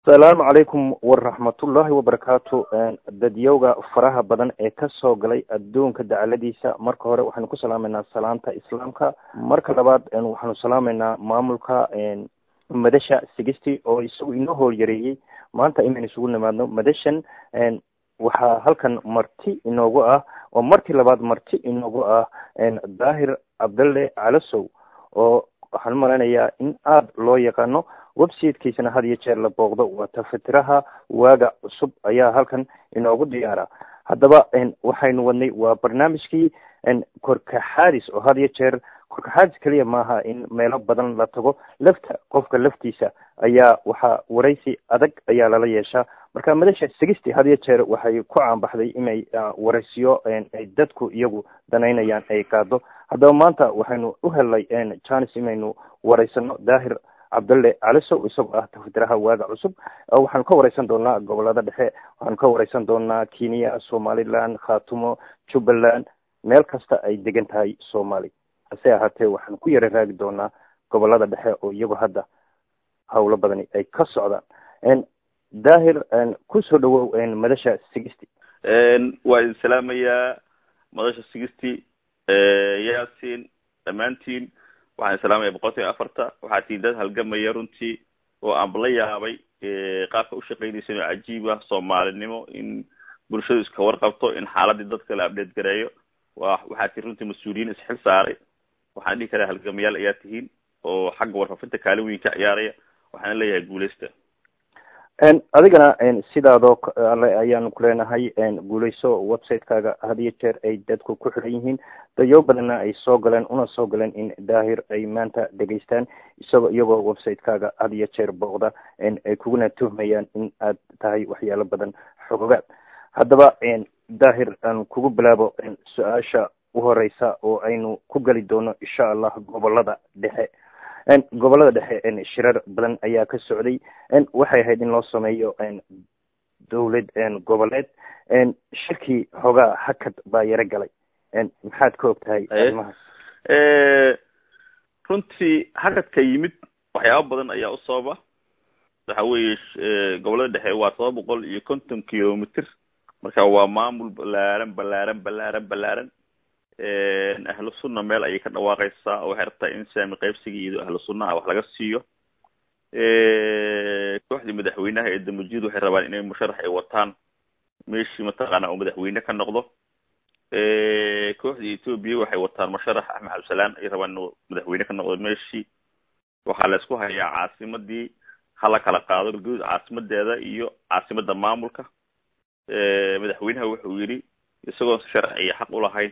asalaamu calaykum waraxmatullahi wabarakaatu dadyowga faraha badan ee kasoo galay adduunka dacaladiisa marka hore waxaanu ku salaameynaa salaanta islaamka marka labaad waxaanu salaameynaa maamulka madasha sigisty oo isagu inoo hoolyareeyey maanta inaynu isugu nimaadno madashan waxaa halkan marti inoogu ah oo markii labaad marti inoogu ah daahir cabdalle calasow oo waxaan umalaynayaa in aada loo yaqaano websitekiisana had iyo jeer la booqdo waa tafatiraha waaga cusub ayaa halkan inoogu diyaara haddaba waxaynu wadnay waa barnaamijkii korkaxaadis oo had iyo jeer korkaxaadis keliya maaha in meelo badan la tago lafta qofka laftiisa ayaa waxaa waraysi adag ayaa lala yeeshaa marka madasha sigisty had iyo jeer waxay ku caanbaxday inay waraysiyo ay dadku iyagu danaynayaan ay qaado haddaba maanta waxaynu u helnay janis inaynu waraysano daahir cabdalle calisow isagoo ah tafatiraha waaga cusub waxaanu ka wareysan doonaa gobolada dhexe waxaanu ka wareysan doonaa kenya somaliland khatumo jubbaland meel kasta ay degan tahay somaali hase ahaatee waxaanu ku yara raagi doonaa gobolada dhexe oo iyagu hadda hawlo badani ay ka socdaan daahir kusoo dhawow madasha sigisty waa idin salaamayaa madasha sigisty yasin dhammaantiin waxaan salaamaya boqolkiiba afarta waxaa tii dad halgamaya runtii oo aanba la yaabay qaabka ushaqeynaysa inoo cajiib ah soomaalinimo in bulshadu iska warqabto in xaaladii dadka la abdheed gareeyo wa waxaa tii runtii mas-uuliyiin isxil saaray waxaan dhihi karaa halgamayaal ayaa tihiin oo xagga warfafinta kaalin weyn ka ciyaaraya waxaana leeyahay guuleysta adigana sidaadoo ale ayaanu kuleenahay guuleyso website-kaaga had iyo jeer ay dadku ku xiran yihiin dayo badanna ay soo galeen una soo galeen in daahir ay maanta dhegaystaan isagoo iyagoo website-kaaga had iyo jeer booqda ay kuguna tuhmayaan in aad tahay waxyaalo badan xogogaad haddaba daahir aan kugu bilaabo su-aasha u horeysa oo aynu ku geli doono insha allah gobolada dhexe gobolada dhexe shirar badan ayaa ka socday waxay ahayd in loo sameeyo dawlad goboleed shirkii hoogaa hakad baa yaro galay maxaad ka og tahay arrimahaas runtii hakadka yimid waxyaaba badan ayaa u sababa waxa weeye gobolada dhexe waa todoba boqol iyo konton kilomitr marka waa maamul balaaran balaaran balaaran balaaran ahlu sunna meel ayay ka dhawaaqaysaa oo waxay rabtaa in saami qaybsigii iyo ahlu sunnaha wax laga siiyo kooxdii madaxweynaha ee damujid waxay rabaan inay musharax ay wataan meeshii mataqaana oo madaxweyne ka noqdo kooxdii ethoobia waxay wataan musharax axmed cabdisalaan ay rabaan inuu madaxweyne ka noqdo meeshii waxaa la isku hayaa caasimadii hala kala qaado guud caasimadeeda iyo caasimada maamulka madaxweynaha wuxuu yidhi isagoo sharciya xaq ulahayn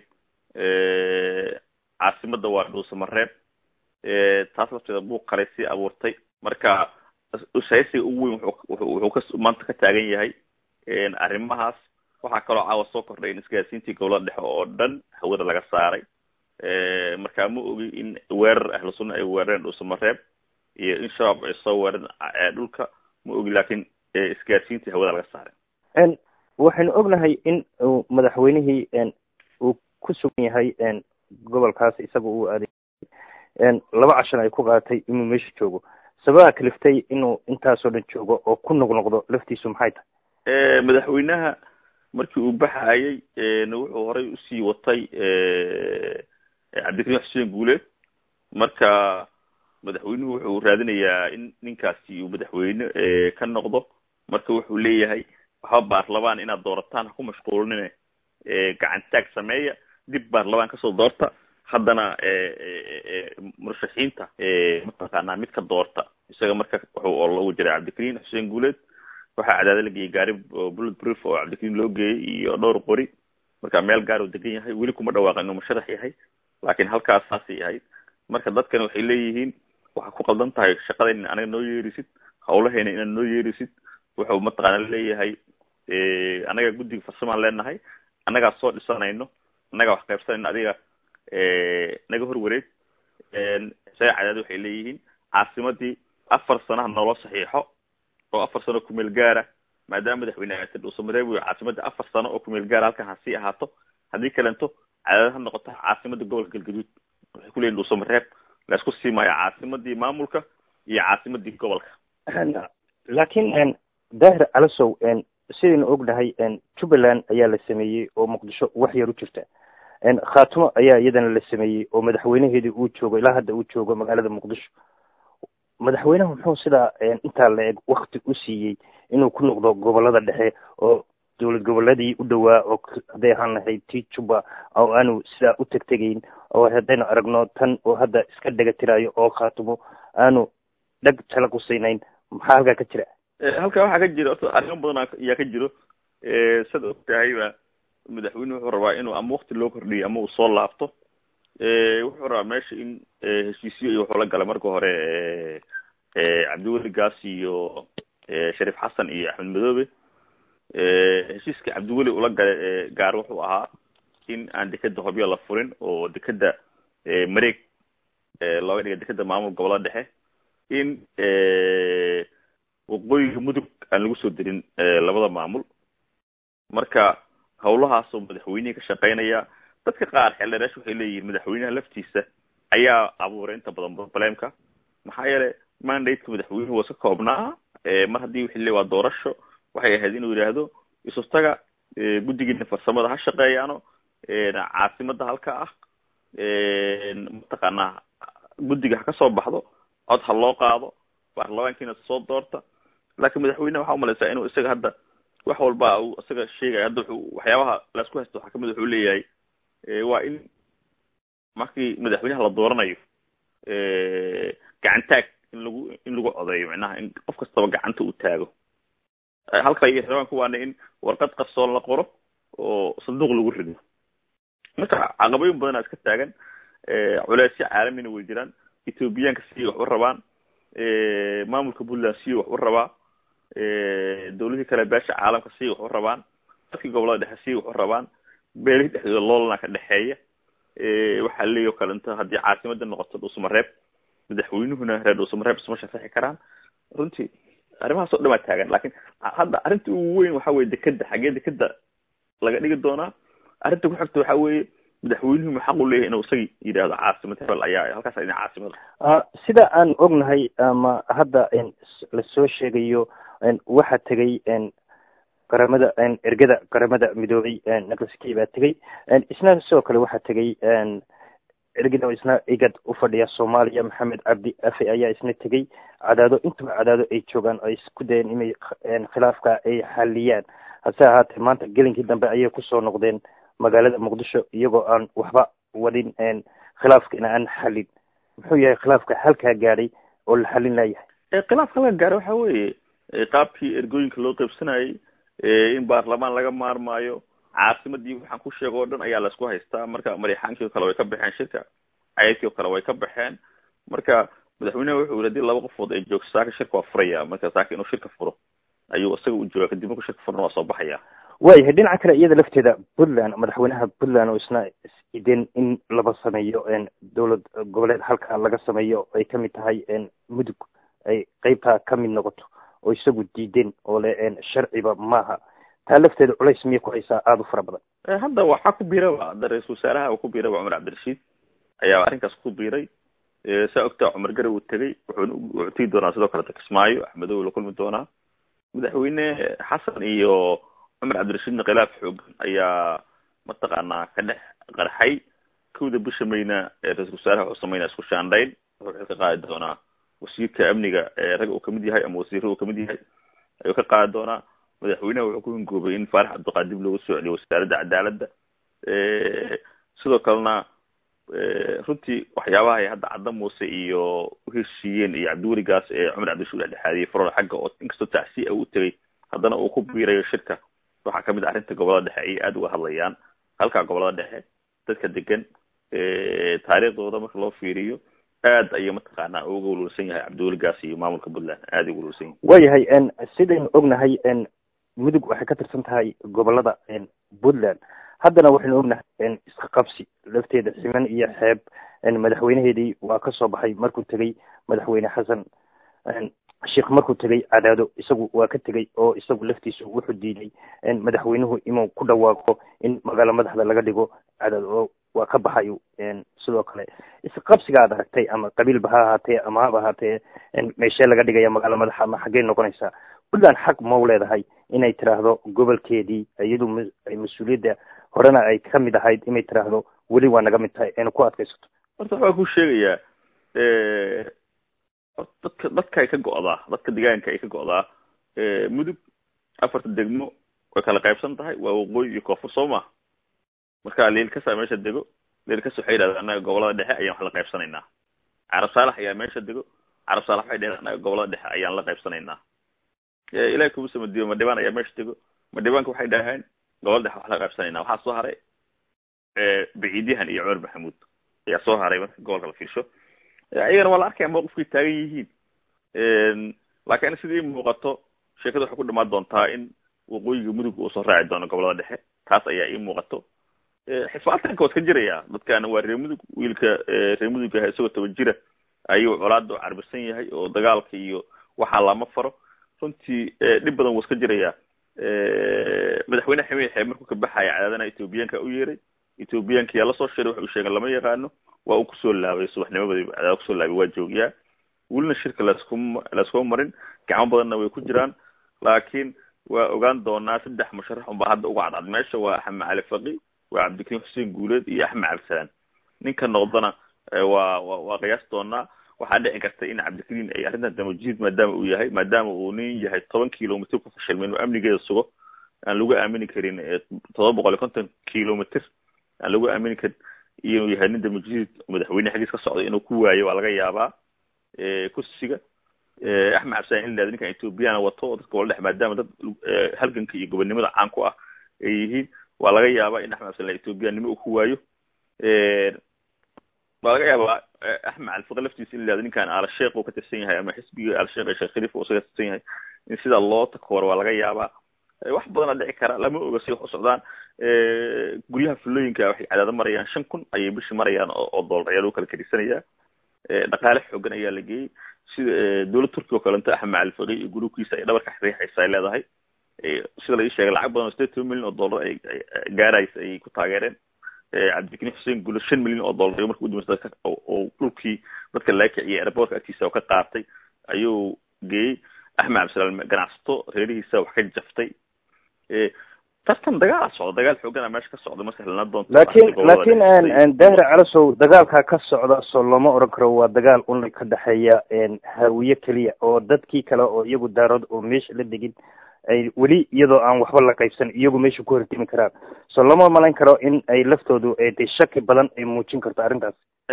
caasimada waa dhuusamareeb taas lafteeda buuq kalay sii abuurtay marka shaysiga ugu weyn wuxuu ka maanta ka taagan yahay arrimahaas waxaa kaloo caawa soo kordhay in isgaarsiintii gobolada dhexe oo dhan hawada laga saaray marka ma ogi in weerar ahlu sunna ay weerareen dhuusamareeb iyo in shabaab ay soo weerareen dhulka ma ogi laakin isgaarsiintii hawada laga saaray waxaynu ognahay in madaxweynihii uu ku sugan yahay gobolkaas isaga uu aaday laba cashan ay ku qaadatay inuu meesha joogo sababaha kaliftay inuu intaasoo dhan joogo oo ku noqnoqdo laftiisu maxay tahay madaxweynaha markii uu baxayay wuxuu horay usii watay cabdikariim xuseen guuleed marka madaxweynuhu wuxuu raadinayaa in ninkaasi uu madaxweyne ka noqdo marka wuxuu leeyahay waxba baarlamaan inaad doorataan ha ku mashquulinine gacantaag sameeya dib baarlamaan kasoo doorta haddana murashaxiinta mataqaanaa mid ka doorta isaga marka wuxuu loogu jiray cabdikariim xuseen guuleed waxaa cadaada la geeyey gaari bullet proof oo cabdikariim loo geeyey iyo dhowr qori marka meel gaar uu degan yahay weli kuma dhawaaqan inuu musharax yahay laakiin halkaas saasay ahayd marka dadkani waxay leeyihiin waxaa ku qaldan tahay shaqada in anaga noo yeerisid hawlaheena inaad noo yeerisid wuxuu mataqaana leeyahay anaga guddiga farsamaan leenahay annagaa soo dhisanayno annagaa wax qaybsanayno adiga naga hor wareeg isaga cadaad waxay leeyihiin caasimadii afar sanaha naloo saxiixo oo afar sano kumeel gaara maadaama madaxweyne aatay dhuusamareeb wey caasimadda afar sano oo kumeel gaara halkan ha sii ahaato haddii kalento cadaad ha noqoto caasimada gobolka galgaduud waxay ku leeyihin dhuusamareeb laisku sii maayo caasimadii maamulka iyo caasimadii gobolka laakiin daahir calasow sidaynu ognahay jubbaland ayaa la sameeyey oo muqdisho wax yar u jirta khaatumo ayaa iyadana la sameeyey oo madaxweynaheedii uu joogo ilaa hadda uu joogo magaalada muqdisho madaxweynaha muxuu sidaa intaa la eg wakti u siiyey inuu ku noqdo gobolada dhexe oo dowlad goboleedii u dhowaa oo hadday ahaan lahayd tii jubba oo aanu sidaa u tegtegayn oo haddaynu aragno tan oo hadda iska dhega tiraayo oo khaatumo aanu dheg tala qusaynayn maxaa halkaa ka jira halkaa waxaa ka jira orta arrimo badan ayaa ka jiro sad og tahayba madaxweyne wuxuu rabaa inuu ama wakti loo kordhiyo ama uu soo laabto wuxuu rabaa meesha in heshiisyo iyo wuxuu la galay marka hore cabdiweli gaas iyo shariif xasan iyo axmed madoobe heshiiska cabdiweli ula galay gaar wuxuu ahaa in aan dekeda hobyo la furin oo dekeda mareeg looga dhiga dekeda maamul gobolada dhexe in waqooyiga mudug aan lagu soo dirin labada maamul marka hawlahaasoo madaxweynihii ka shaqeynaya dadka qaar xeldhereesh waxay leeyihiin madaxweynaha laftiisa ayaa abuuray inta badan problemka maxaa yeelay mandate-ka madaxweynuhu waa iska koobnaa mar haddii wixii le waa doorasho waxay ahayd inuu yidhaahdo isustaga guddigiina farsamada ha shaqeeyaano caasimada halka ah mataqaanaa guddiga ha ka soo baxdo cod ha loo qaado baarlamaankiina soo doorta laakiin madaxweyneha waxaa umalaysaa inuu isaga hadda wax walba uu isaga sheegaya hadda wuxuu waxyaabaha laisku haysto waxaa kamid wuxuu leeyahay waa in markii madaxweynaha la dooranayo gacantaag in lagu in lagu codeeyo macnaha in qof kastaba gacanta uu taago halka iyo rabaanku waana in warqad qarsoon la qoro oo sanduuq lagu rido marka caqabooyin badanaa iska taagan culeysyo caalamina way jiraan ethoobiyaanka siday wax u rabaan maamulka puntland siday wax u rabaa dawladii kale beesha caalamka siday wax u rabaan dadkii gobolada dhexe siday wax u rabaan beelihii dhexdooda loolana ka dhexeeya waxaa leeyo kale inta haddii caasimada noqoto dhuusamareeb madaxweynuhuna reer dhuusamareeb isma sharaxi karaan runtii arrimahaas oo dhamaa taagan lakin hadda arrinta ugu weyn waxa weye dekeda xaggee dekeda laga dhigi doonaa arrinta ku xigta waxa weeye madaxweynuhu ma xaq u leeyahay inuu isaga yidhaahdo caasimad hebel ayaa halkaas idin caasimada sida aan ognahay ama hadda lasoo sheegayo waxaa tegay qaramada ergada qaramada midoobay naqaskii baa tegay isna sidoo kale waxaa tegay ergada isna igad u fadhiya soomaaliya maxamed cabdi afe ayaa isna tegay cadaado intaba cadaado ay joogaan ay isku dayeen inay khilaafka ay xaliyaan hase ahaatee maanta gelinkii dambe ayay kusoo noqdeen magaalada muqdisho iyagoo aan waxba wadin khilaafkina aan xalin muxuu yahay khilaafka halkaa gaadhay oo la xalin layahay khilaafka halka gaaray waxa weeye qaabkii ergooyinka loo qaybsanayay in baarlamaan laga maarmaayo caasimadii waxaan ku sheega o dhan ayaa laisku haystaa marka marixaankii o kale way ka baxeen shirka cayadkii o kale way ka baxeen marka madaxweyneha wuxuu yiri hadii laba qofood ay joogto saaka shirka waa furaya marka saaka inuu shirka furo ayuu isaga u jooga kadib markuu shirka furna waa soo baxaya waayahay dhinaca kale iyada lafteeda puntland madaxweynaha puntland oo isna ideen in laba sameeyo dowlad goboleed halka laga sameeyo ay kamid tahay mudug ay qeybtaa kamid noqoto oo isagu diideen oo le sharciba maaha taa lafteeda culays miyay ku haysaa aada u fara badan hadda waxaa ku biiraba hadda ra-isul wasaaraha uu ku biiraba cumar cabdirashiid ayaa arrinkaas ku biiray saa ogtaa cumar gare uu tegay wuxuuna wuxuu tegi doonaa sidoo kaleta kismaayo axmedow la kulmi doonaa madaxweyne xasan iyo cumar cabdirashiidna khilaaf xoogan ayaa mataqaanaa ka dhex qarxay kowda bisha mayna ra-isul wasaaraha wuxuu sameynaa isku shaandhayn wuxuu xil ka qaadi doonaa wasiirka amniga rag uu kamid yahay ama wasiirra uu kamid yahay ayuu ka qaadi doonaa madaxweynaha wuxuu ku hingoobay in faarax cabdiqaadib loogu soo celiyo wasaaradda cadaaladda sidoo kalena runtii waxyaabaha ay hadda cadda muuse iyo uheshiiyeen iyo cabdiweli gaas ee cumar cabdishuur dhexdhexaadiyey farol xagga oo inkastoo tacsiya u tegay haddana uu ku biirayo shirka waxaa kamid ah arrinta gobolada dhexe ayay aada uga hadlayaan halkaa gobolada dhexe dadka degan taariikhdooda marka loo fiiriyo aad ayay mataqaanaa uga walwalsan yahay cabdiweli gaas iyo maamulka puntland aad ay uga walwalsan yahay waayahay sidaynu ognahay mudug waxay ka tirsan tahay gobolada puntland haddana waxaynu ognahay iska qabsi lafteeda siman iyo xeeb madaxweynaheedii waa kasoo baxay markuu tegay madaxweyne xasan sheikh markuu tegay cadaado isagu waa ka tegay oo isagu laftiisu wuxuu diiday madaxweynuhu inuu ku dhawaaqo in magaalo madaxda laga dhigo cadaado oo waa ka baxayo sidoo kale isqabsiga aad aragtay ama qabiilba ha ahaatee ama haba ahaatee meeshee laga dhigaya magaalo madaxa ama xaggey noqonaysaa puntland xaq mau leedahay inay tiraahdo gobolkeedii iyadu mas-uuliyadda horena ay ka mid ahayd inay tiraahdo weli waa naga mid tahay ayna ku adkaysato horta waxaa ku sheegayaa dadka dadka ay ka go'daa dadka deegaanka ay ka go'daa mudug afarta degmo way kala qaybsan tahay waa waqooyi iyo koonfur soo ma marka liilkasa meesha dego liilkas waxay yidhahdeen annaga gobolada dhexe ayaan wax la qaybsanaynaa carab saalax ayaa meesha dego carab saalax waxay dhaheen annaga gobolada dhexe ayaan la qaybsanaynaa ilahi kubusa madiibo madhibaan ayaa meesha dego madhibaanka waxay dhaheen gobolada dhexe wax la qaybsanaynaa waxaa soo haray baciidyahan iyo cumar maxamuud ayaa soo haray marka gobolka la fiirsho ayagana waa la arkaya mawqifkay taagan yihiin laakiin sidii muuqato sheekada waxay ku dhamaan doontaa in waqooyiga mudug uu soo raaci doono gobolada dhexe taas ayaa ii muuqato xifaatanka waa iska jiraya dadkaana waa reer mudug wiilka reer mudug ah isagoo toban jira ayuu colaada u carbisan yahay oo dagaalka iyo waxaa lama faro runtii dhib badan wuu iska jiraya madaxweyne xamiid xeeb markuu ka baxaya cadaadana ethoobiyaanka u yeeray ethoobiyaanka yaa lasoo shiray waxa uu sheegay lama yaqaano waa uu kusoo laabay subaxnimadii cadaada kusoo laabay waa joogiyaa welina shirka laskuma laskuma marin gacmo badanna way ku jiraan laakiin waa ogaan doonaa saddex musharax unbaa hadda uga cadcad meesha waa axmed cali faqi waa cabdikariim xuseen guuleed iyo axmed cabdisalaan ninka noqdana waa wa waa qiyaas doonaa waxaa dhici karta in cabdikariim ay arrintan damajiid maadaama uu yahay maadaama uu nin yahay toban kilomitr ku fashilmay inuu amnigeeda sugo aan lagu aamini karin todoba boqol iyo konton kilomitr aan lagu aamini karin inuu yahay nin damajiid madaxweyne xaggiis ka socday inuu ku waayo waa laga yaabaa kursiga axmed cabdisalaan in lahado ninkan ethoobiyaana wato dadka wala dhex maadaama dad halganka iyo gobonnimada caan ku ah ay yihiin waa laga yaabaa in axmed cabdisalaan ethoobiyanimo uu ku waayo waa laga yaabaa axmed califaqi laftiisa in lahado ninkan alasheekh uu ka tirsan yahay ama xisbiga alasheekh ee sheekh khaliif uu isaga tirsan yahay in sidaa loo takooro waa laga yaabaa wax badana dhici kara lama oga si wax u socdaan guryaha fulooyinka waxay cadaado marayaan shan kun ayay bishi marayaan oo doolar ayaa lagu kala kadisanaya dhaqaale xoogan ayaa la geeyey sida dowlad turkiya oo kalento axmed califaqi iyo gurubkiisa ay dhabarka riixaysa ay leedahay sida la ii sheegay lacag badan oo sideed toban milyan oo dollar ay gaaraysa ayay ku taageereen cabdikariim xuseen guulo shan milyan oo dollar marka udambeysa dadka oo dhulkii dadka laga kiciyay airportka agtiisa oo ka qaatay ayuu geeyey axmed cabdisalaam ganacsato reerihiisa wax ka jaftay tartan dagaala socda dagaal xoogana meesha ka socda marka helana doonto laakiin laakiin daahir calasow dagaalka ka socda soo looma oran karo waa dagaal un ka dhexeeya hawiye keliya oo dadkii kale oo iyagu daarood oo meesha la degin ay weli iyadoo aan waxba la qaybsan iyagu meesha ku hortimi karaan soo lama malayn karo in ay laftoodu de shaki badan ay muujin karto arrintaas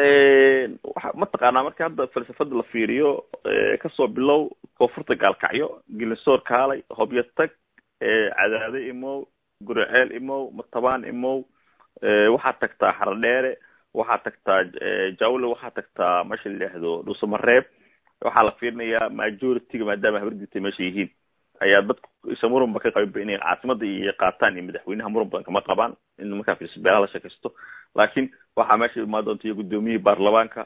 waxa mataqaanaa marka hadda falsafada la fiiriyo kasoo bilow koonfurta gaalkacyo gilisoor kaalay hobyo tag cadaade imow guriceel imow matabaan imow waxaad tagtaa xaradheere waxaad tagtaa jawle waxaad tagtaa meesha la yidhaahdo dhuusamareeb waxaa la fiirinayaa majority-ga maadaama habardiita meesha yihiin ayaa dadku isa muran ba ka qabinba inay caasimada iyo qaataan iyo madaxweynaha muran badan kama qabaan in markaa fiirso beelaha la sheekaysto laakiin waxaa meesha imaan doonta iyo guddoomiyihii baarlamaanka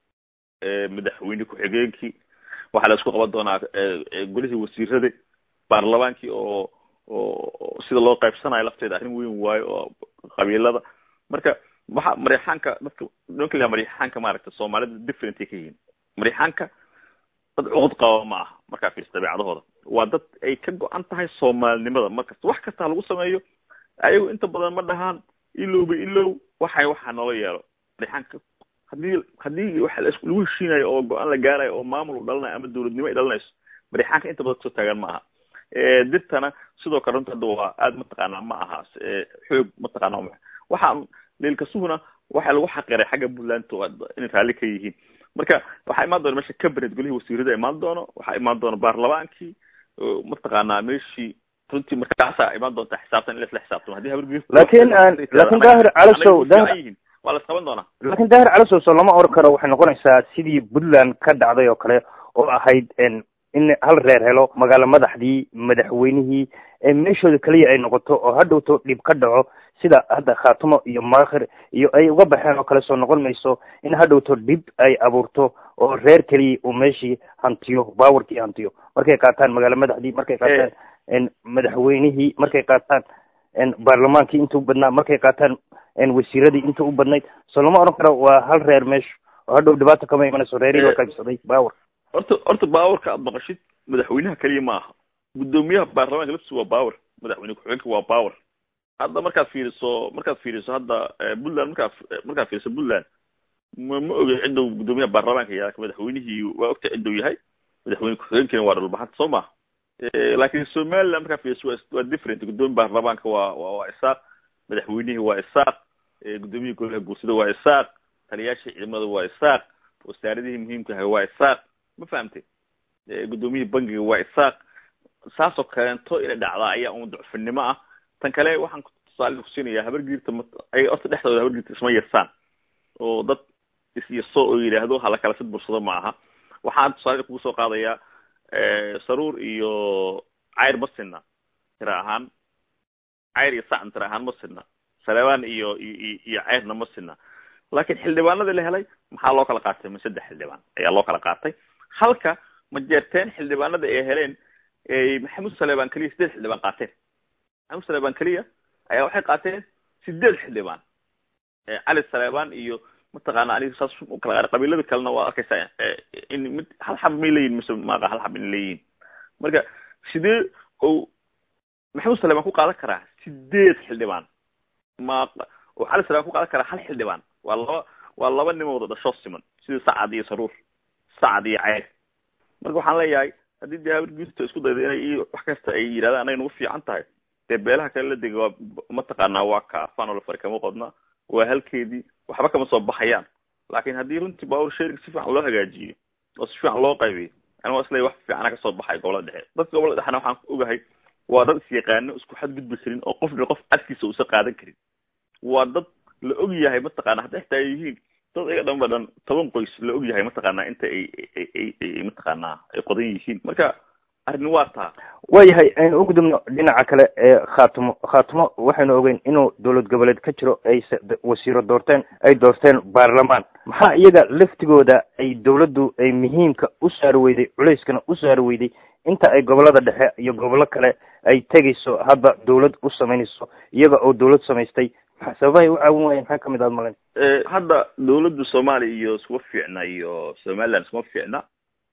madaxweyne ku-xigeenkii waxaa la isku qaban doonaa golihii wasiirada baarlamaankii oo oo sida loo qaybsanayo lafteeda arrin weyn waayo oo qabiilada marka waxa marixaanka dadka nimanka la marixaanka maaragta soomaalida different ay ka yihiin marixaanka dad cuqud qaba ma aha markaa fiirsa dabeecadahooda waa dad ay ka go-an tahay soomaalinimada markasta wax kasta lagu sameeyo ayagu inta badan ma dhahaan ilowba ilow waxay waxaa noola yeelo marixaanka hadii hadii waxa lagu heshiinayo oo go-aan la gaarayo oo maamul u dhalanayo ama dawladnimo ay dhalanayso marixaanka inta badan kasoo taagan ma aha dirtana sidoo kale runta hadda waa aada mataqaanaa ma aha xoog mataqaana waxaa leelkasuhuna waxaa lagu xaqiray xagga puntland inay raalli ka yihiin marka waxaa imaan doona mesha cabinet golihii wasiirada imaan doono waxaa imaan doona baarlamaankii mataqaanaa meeshii runtii markaasaa imaan doonta xisaabtan in lasla xisaabtamo hadii habargis laakin laakin daahir calasow daahir waa la isqaban doonaa laakin daahir calasow soo lama oran karo waxay noqonaysaa sidii puntland ka dhacday oo kale oo ahayd in hal reer helo magaalo madaxdii madaxweynihii meeshooda keliya ay noqoto oo hadhowto dhib ka dhaco sida hadda khaatumo iyo maakhir iyo ay uga baxeen oo kale soo noqon mayso in hadhowto dhib ay abuurto oo reer keliya uu meeshii hantiyo baawarkii hantiyo markay qaataan magaalo madaxdii markay qaataan madaxweynihii markay qaataan baarlamaankii inta u badnaa markay qaataan wasiiradii inta u badnayd soo lama oran karo waa hal reer meesha oo hadhow dhibaato kama imanayso reerihii oo qaybsaday baawar horta horta baawarka aad maqashid madaxweynaha keliya ma aha guddoomiyaha baarlamaanka laftiisa waa power madaxweyne ku-xigeenka waa power hadda markaad fiiriso markaad fiiriso hadda puntland markaad markaad fiiriso puntland ma ma oge ciduu guddoomiyaha baarlamaanka yahay madaxweynihii waa ogtahay ciduu yahay madaxweyne ku-xigeenkiina waa dhulbaxanta soo ma laakiin somaliland markaad fiiriso waa waa different guddoomiya baarlamaanka waa waa waa isaaq madaxweynihii waa isaaq guddoomiyihii golaha guursada waa isaaq taliyaashii ciidamada waa isaaq wasaaradihii muhiimka ahay waa isaaq ma fahamtay guddoomiyihii bangiga waa isaaq saasoo kaleento inay dhacdaa ayaa un ducfinimo ah tan kale waxaan tusaale kusiinayaa habargiirta m ay horta dhexdooda habargiirta isma yersaan oo dad isyaso oo yidhaahdo hala kala sid bursado ma aha waxaan tusaale kugu soo qaadayaa saruur iyo cayr ma sinna tira ahaan cayr iyo sacn tira ahaan ma sinna saleebaan iyo iyo cayrna ma sinna laakiin xildhibaanadii la helay maxaa loo kala qaatay ma saddex xildhibaan ayaa loo kala qaatay halka ma jeerteen xildhibaanada ay heleen maxamuud saleebaan keliya sideed xildhibaan qaateen maxamuud saleebaan keliya ayaa waxay qaateen sideed xildhibaan cali saleebaan iyo mataqaana aniga saas ukala qaar qabiilada kalena waa arkaysaa in mid hal xab may leeyihin mise maaqa hal xab in leeyihin marka sidee ou maxamuud saleebaan ku qaadan karaa sideed xildhibaan ma oo cali saleebaan ku qaadan karaa hal xildhibaan waa laba waa laba nimooda dhashoo siman sida sacad iyo saruur sacad iyo ceyr marka waxaan leeyahay haddii dee habargiirta isku dayda inay wax kasta ay yidhahdaan anay nagu fiican tahay dee beelaha kale la dega waa mataqaanaa waa ka fanol fari kama qodna waa halkeedii waxba kama soo baxayaan laakin haddii runtii power sharing si fiican loo hagaajiyo oo si fiican loo qaybiyo ani waa isleeyahy wax fiicana kasoo baxay gobolada dhexe dadka gobolada dhexena waxaan ogahay waa dad isyaqaano isku xadgudbi karin oo qofna qof cadkiisa uusa qaadan karin waa dad la og yahay mataqaana hadda xitaa ay yihiin dad iga dhanba dhan toban qoys la og yahay mataqaanaa inta ay ay ay mataqaanaa ay qodan yihiin marka arrin waa taa waayahay aynu u gudubno dhinaca kale ee khaatimo khaatimo waxaynu ogeyn inuu dowlad goboleed ka jiro ay wasiiro doorteen ay doorteen baarlamaan maxaa iyaga laftigooda ay dowladdu ay muhiimka u saari weyday culeyskana u saari weyday inta ay gobolada dhexe iyo gobollo kale ay tegayso hadda dowlad u samaynayso iyaga oo dowlad samaystay sababahay u caawin waayeen maxaa kamid aad malayn hadda dawladda soomaaliya iyo iskuma fiicna iyo somaliland iskuma fiicna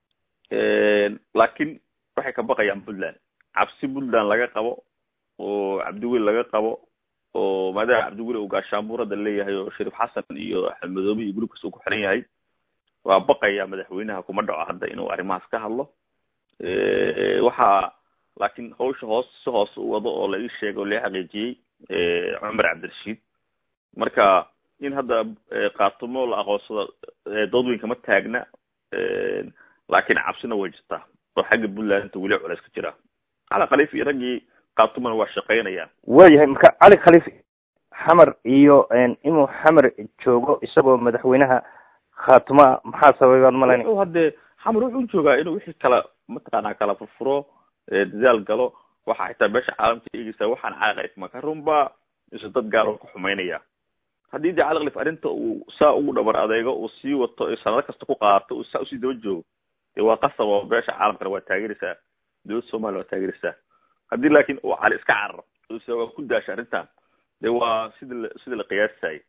laakiin waxay ka baqayaan puntland cabsi puntland laga qabo oo cabdiweli laga qabo oo maadaama cabdiweli uu gaashaanbuur hadda leeyahay oo shariif xasan iyo axmedoobe iyo gurubkas uu ku xiran yahay waa baqaya madaxweynaha kuma dhaco hadda inuu arrimahaas ka hadlo waxaa laakiin hawsha hoos si hoose u wado oo la ii sheegay oo la xaqiijiyey cumar cabdirashiid marka in hadda kaatumo la aqoonsado doodweynka ma taagna laakiin cabsina way jirtaa oo xagga puntland inta weli culeys ka jira cali khaliif iyo raggii kaatumana waa shaqaynayaan waayahay marka cali khaliif xamar iyo inuu xamar joogo isagoo madaxweynaha khaatuma maxaa sababay baad malayn wuxuu haddee xamar wuxuu joogaa inuu wixii kala mataqaanaa kala furfuro dadaal galo waxa xitaa beesha caalamka eegeysaa waxaan cali khaliif maka runba isu dad gaar oo ka xumaynaya haddii dee cali khaliif arrinta uu saa ugu dhabar adeego uu sii wato sanado kasta ku qaato uu saa usii daba joogo dee waa qasab oo beesha caalamkana waa taageeraysaa dowladda soomaliya waa taageeraysaa haddii laakiin uu cali iska cararo ose waa ku daasha arrintan dee waa sida la sida la qiyaasayay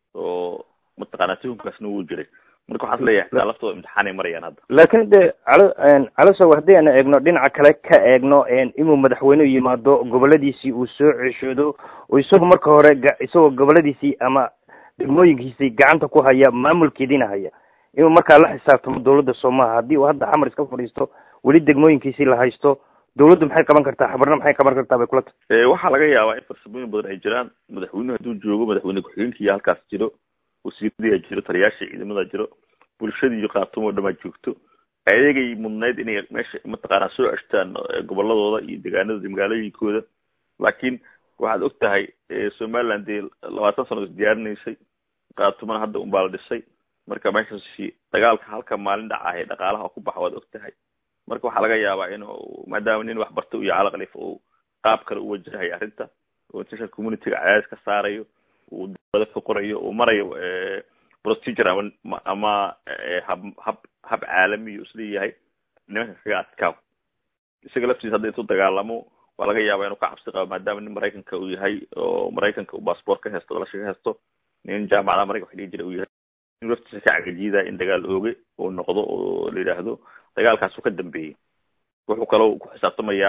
oo mataqaanaa tuhumkaasna wuu jiray marka waxaan leeyahay xitaa laftooda imtixaanay marayaan hadda laakiin de calo calosow haddii aan eegno dhinaca kale ka eegno inuu madaxweynuhu yimaado goboladiisii uu soo ceshoodo oo isagu marka hore isagoo goboladiisii ama degmooyinkiisii gacanta ku haya maamulkeediina haya inuu markaa la xisaabtamo dawladda soomaha haddii uu hadda xamar iska fadhiisto weli degmooyinkiisii la haysto dawladdu maxay qaban kartaa xabarna maxay qaban kartaa bay kula tahay waxaa laga yaabaa in farsamooyin badan ay jiraan madaxweynuhu hadduu joogo madaxweyne ku-xigeenkiiya halkaas jiro wasiiradiyaa jiro taliyaasha ciidamada jiro bulshadii iyo kaatumo o dhamaa joogto ayagay mudnayd inay meesha mataqaanaa soo ceshtaan goboladooda iyo deegaanadooda magaalooyinkooda laakiin waxaad og tahay somaliland dee labaatan sano is diyaarinaysay kaatumana hadda unbaa la dhisay marka meeshaasi dagaalka halka maalin dhacahay dhaqaalaha ku baxa waad og tahay marka waxaa laga yaabaa inuu maadaama nin wax barta iyo cala khaliif uu qaab kale u wajahayo arrinta oo international communityga cadaadis ka saarayo uu dawlada ka qorayo uu marayo procedure ama ama hab hab hab caalamiya isleeyahay nimanka kaga adkaaw isaga laftiisa hadda intuu dagaalamo waa laga yaabaa inuu ka cabsi qabo maadaama nin maraykanka uu yahay oo maraykanka uu bassbort ka hesto dalasha ka hesto nin jaamacadaha maraykan wax dhigi jira uu yahay inuu laftiisa ka cagajiidaa in dagaal ooge uu noqdo oo la yidhaahdo dagaalkaasuu ka dambeeyey wuxuu kaloo ku xisaabtamayaa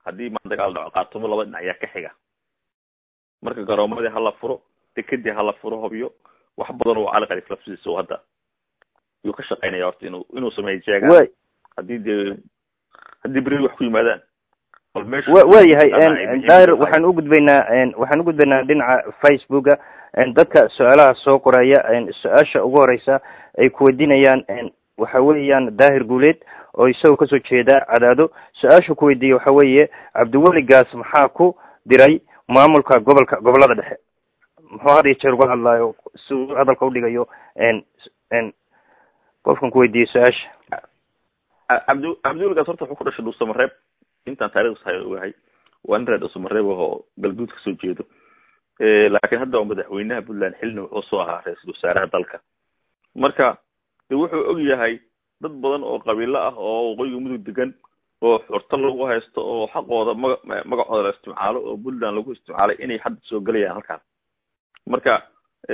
haddii ma dagaal dhaco qaatumo laba dhinac ayaa ka xiga marka garoomadii hala furo dekadii hala furo hobyo wax badan oo cali khaliif lafsidiisa oo hadda yuu ka shaqeynaya horta inuu inuu sameeyo jeegaan haddii dee haddii beri wax ku yimaadaan wa yahay daahir waxaan ugudbaynaa waxaan ugudbaynaa dhinaca facebooka dadka su-aalaha soo qoraya su-aasha ugu horeysa ay kuweydiinayaan waxa weeyaan daahir guuleed oo isagoo kasoo jeeda cadaado su-aasha kuweydiiya waxa weeye cabdiweligaas maxaa ku diray maamulka gobolka gobolada dhexe muxuu had iyo jeer uga hadlaayo si uu hadalka udhigayo qofkan kuweydiiyey su-aasha cabdi cabdiweligaas horta wuxuu ku dhashay dhuusamareeb intaan taarikhs hay ogahay waa nin reer dhuusamareeb oo galguud kasoo jeedo laakiin hadda waa madaxweynaha puntland xilna wuxuu soo ahaa ra-iisul wasaaraha dalka marka de wuxuu og yahay dad badan oo qabiilo ah oo waqooyiga mudug degan oo xurto lagu haysto oo xaqooda maga magacooda la isticmaalo oo puntland lagu isticmaalay inay hadda soo gelayaan halkaan marka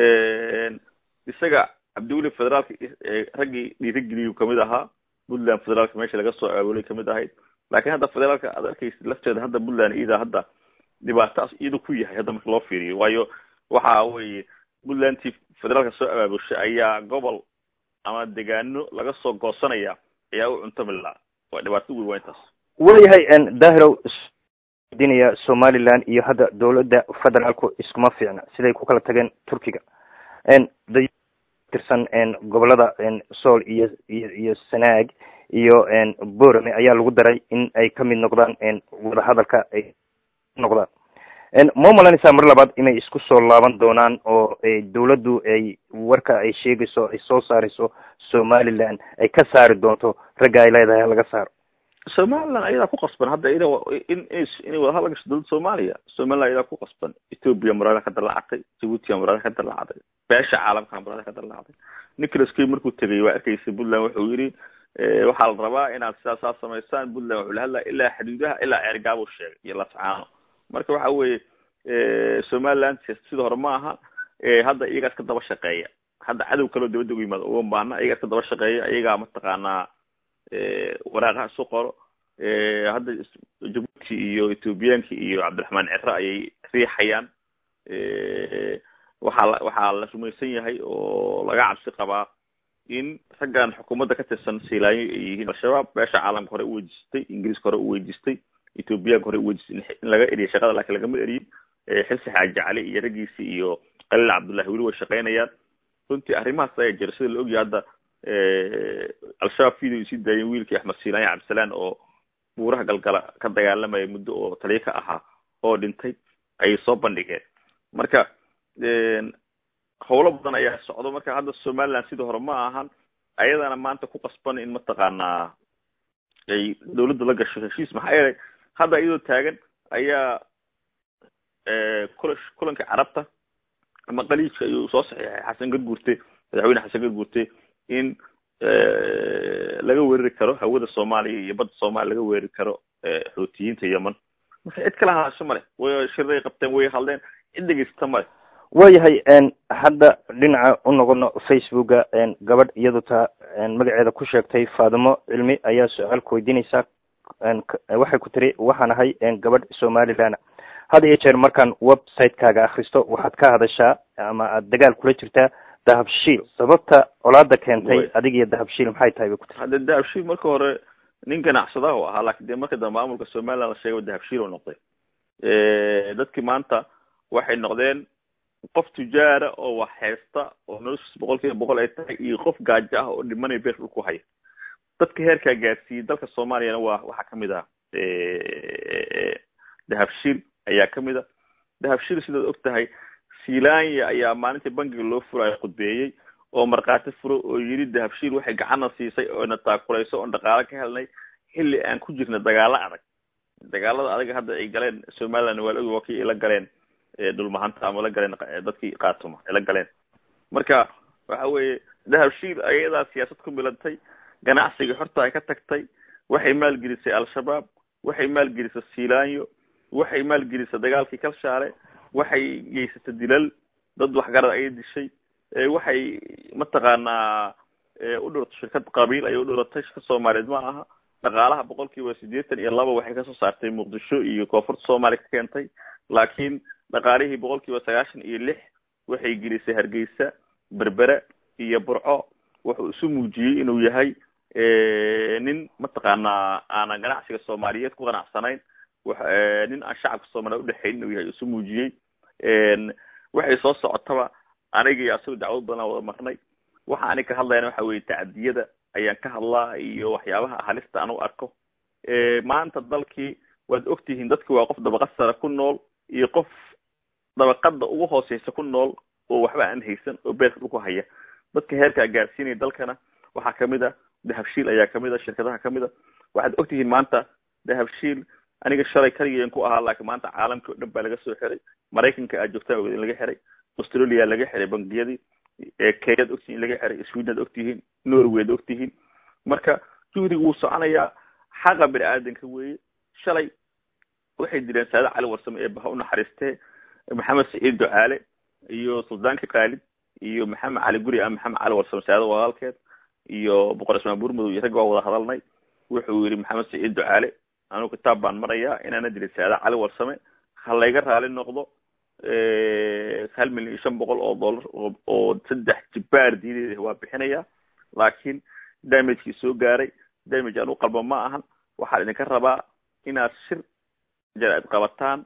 isaga cabdiweli federaalka raggii dhiirigeliyu kamid ahaa puntland federaalka meesha laga soo aawolay kamid ahayd laakiin hadda federaalka aad arkaysid lafteeda hadda puntland iyada hadda dhibaataas iyada ku yahay hadda marka loo fiiriyo waayo waxa weye puntlandtii federaalka soo abaabushay ayaa gobol ama degaano laga soo goosanaya ayaa u cuntami lahaa waa dhibaato weyn waa intaas wayahay dahirow dinaya somaliland iyo hadda dawladda federaalku iskuma fiicna siday ku kala tageen turkiga tirsan gobolada sool iyo iyo iyo sanaag iyo borame ayaa lagu daray in ay kamid noqdaan wadahadalka ay noqdaan ma umalanaysaa mar labaad inay isku soo laaban doonaan oo dawladdu ay warka ay sheegayso ay soo saarayso somaliland ay ka saari doonto ragga ay leedahay laga saaro somaliland ayadaa ku qasban hadda ida in inay wadahadal gasho dawladda soomaaliya somaliland ayadaa ku qasban ethoopia maraada ka dallacatay jabuutia maraada ka dallacday beesha caalamka maraada ka dallacday nicholas kay markuu tegay waa arkaysa puntland wuxuu yidhi waxaa la rabaa inaad sidaas saa samaysaan puntland wuxuu la hadlaya ilaa xuduudaha ilaa ceergaabuu sheegay iyo lascaano marka waxa weeye somaliland sida hore ma aha hadda iyagaas ka daba shaqeeya hadda cadow kaleo dabadda ugu yimaado uma baahna iyagaas ka daba shaqeeya iyagaa mataqaanaa waraaqaha isu qoro hadda jabuuti iyo ethoobiyaanki iyo cabdiraxmaan cere ayay riixayaan waxaa la waxaa la rumaysan yahay oo laga cabsi qabaa in raggan xukuumadda ka tirsan siilaanyo ay yihiin al-shabaab beesha caalamka hore uweydiistay ingiriiska hore uweydiistay ethoobiyaanka hore uweydiistay in laga eriya shaqada laakiin lagama eriyin xilsi xaaji cali iyo raggiisii iyo qaliil cabdullahi weli way shaqeynayaan runtii arrimahaas ayaa jira sida la ogyahay hadda al-shabaab video sii daayeen wiilkii axmed siilaanya cabdisalaan oo buuraha galgala ka dagaalamaya muddo oo taliya ka ahaa oo dhintay ayay soo bandhigeen marka howlo badan ayaa socdo marka hadda somaliland sidii hore ma ahan ayadana maanta ku qasban in mataqaanaa ay dawladda la gasho heshiis maxaa yeelay hadda iyadoo taagan ayaa kula kulanka carabta ama qaliijka ayuu soo saxiixay xasan garguurte madaxweyne xasan garguurte in laga weerari karo hawada soomaaliya iyo badda soomaaliya laga weerari karo xuutiyiinta yemen marka cid kala hadasho male way shirday qabteen way hadleen cid dhegeysata male wayahay hadda dhinaca u noqono facebooka gabadh iyadu taa magaceeda ku sheegtay faadimo cilmi ayaa su-aal ku weydiinaysaa waxay ku tiri waxaan ahay gabadh somaliland had iyo jeer markaan website-kaaga akristo waxaad ka hadashaa ama aada dagaal kula jirtaa dahabshiil sababta colaada keentay adig iyo dahabshiil maxay tahay bay ku tiri hadde dahabshiil marka hore nin ganacsadaha u ahaa lakin de marka dambe maamulka somaliland la sheegay dahabshiil u noqday dadkii maanta waxay noqdeen qof tujaara oo wax haysta oo noloshiis boqol kiiba boqol ay tahay iyo qof gaajo ah oo dhimanaya beer dhulku haya dadka heerkaa gaarsiiyey dalka soomaaliyana waa waxaa kamid ah dahabshiil ayaa kamid a dahabshiil sidaad og tahay silanya ayaa maalintii bankiga loo furayo khudbeeyey oo markhaati furo oo yidhi dahabshiil waxay gacana siisay oona taakulayso oon dhaqaalo ka helnay xilli aan ku jirna dagaalo adag dagaalada adaga hadda ay galeen somaliland waa la ogi waa kii ay la galeen dhulmahanta ama la galeen dadkii kaatuma ay la galeen marka waxa weeye dahabshiil ayadaa siyaasad ku milantay ganacsigii xorta ay ka tagtay waxay maalgelisay al-shabaab waxay maalgelisay silanyo waxay maalgelisay dagaalkii kalshaale waxay geysatay dilal dad waxgarad ayay dishay waxay mataqaanaa u dhuratay shirkad qabiil ayay u dhuratay shirkad soomaaliyeed ma aha dhaqaalaha boqol kiiba siddeetan iyo laba waxay kasoo saartay muqdisho iyo koonfurta soomaaliya ka keentay laakiin dhaqaalihii boqol kiiba sagaashan iyo lix waxay gelisay hargeysa berbere iyo burco wuxuu isu muujiyey inuu yahay nin mataqaanaa aanan ganacsiga soomaaliyeed ku qanacsanayn nin aan shacabka soomaliya udhexayn inuu yahay isu muujiyey waxay soo socotaba aniga iyo asaga dacwad badan wada marnay waxa anig ka hadlayana waxa weye tacadiyada ayaan ka hadlaa iyo waxyaabaha halista aan u arko maanta dalkii waad ogtihiin dadki waa qof dabaqad sare ku nool iyo qof dabaqada ugu hooseysa ku nool oo waxba aan haysan oo beerka dhulku haya dadka heerkaa gaarsiinaya dalkana waxaa kamid a dahabshiil ayaa kamid a shirkadaha kamid a waxaad ogtihiin maanta dahabshiil aniga shalay kaligiian ku ahaa laakiin maanta caalamkii o dhan baa laga soo xiray maraykanka aad joogtaan ogeed in laga xiray australia laga xiray bangiyadii kenyaad ogtihiin in laga xiray sweden ad ogtihiin norway ad ogtihiin marka juhdiga wuu soconayaa xaqa bini aadanka weeye shalay waxay dileen saada cali warsame ee baha unaxariistee maxamed saciid ducaale iyo suldaanki kaalid iyo maxamed cali guri a maxamed cali warsame saada walaalkeed iyo boqor ismaan burmadow iyo rag waa wada hadalnay wuxuu yihi maxamed saciid ducaale anugu kitaab baan marayaa inaana dilin saada cali warsame ha layga raali noqdo hal milyan iyo shan boqol oo dollar oo saddex jibaar diideed waa bixinaya laakiin damagekii soo gaaray damage aan u qalba ma ahan waxaan idinka rabaa inaad shir jaraa'id qabataan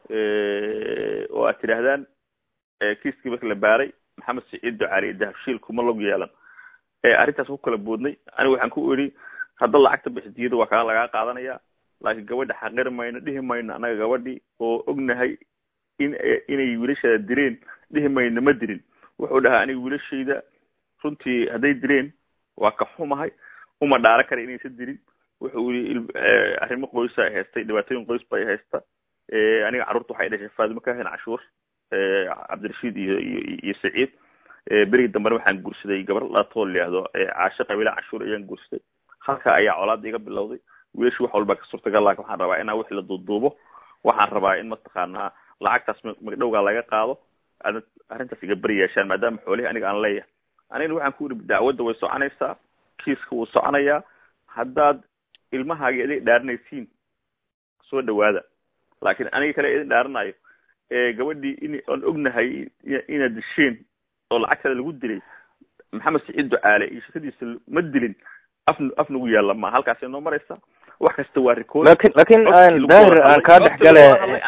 oo aad tidhaahdaan kiiskii marka la baaray maxamed saciid ducaali iyo dahabshiil kuma log yeelan arrintaas ku kala boodnay aniga waxaan ku idhi hadda lacagta bixdiyada waa kaa lagaa qaadanaya laakiin gabadha xaqiri mayno dhihi mayno annaga gabadhii oo ognahay in inay wiilashaada direen dhihi mayno ma dirin wuxuu dhahaa aniga wiilashayda runtii hadday direen waa ka xumahay uma dhaaro kara inaysan dirin wuxuu yii arrimo qoysa ay haystay dhibaatooyin qoys bay haysta aniga carruurta waxay dhashay faadimo kahin cashuur cabdirashiid iyo iyo iyo saciid berigii dambena waxaan guursaday gabar latoo layihahdo caasho qabiila cashuur ayaan guursaday halka ayaa colaada iga bilowday wiilashu wax walba ka suurtagal laakin waxaan rabaa inaa wixii la duuduubo waxaan rabaa in mataqaanaa lacagtaas magdhowgaa laga qaado aad arrintaas iga beri yeeshaan maadaama xoolihii aniga aan leeyahay anigana waxaan ku ihi dacwadda way soconaysaa kiiska wuu soconayaa haddaad ilmahaaga idin dhaaranaysiin soo dhawaada laakiin aniga kale idin dhaaranayo gabadhii in aan ognahay inaad disheen oo lacagtada lagu dilay maxamed saciid ducaale iyo shirkadiisa ma dilin af af nagu yaalla ma halkaas inoo maraysa wax kasta waa record lakin lakin daahir aan kaa dhex gale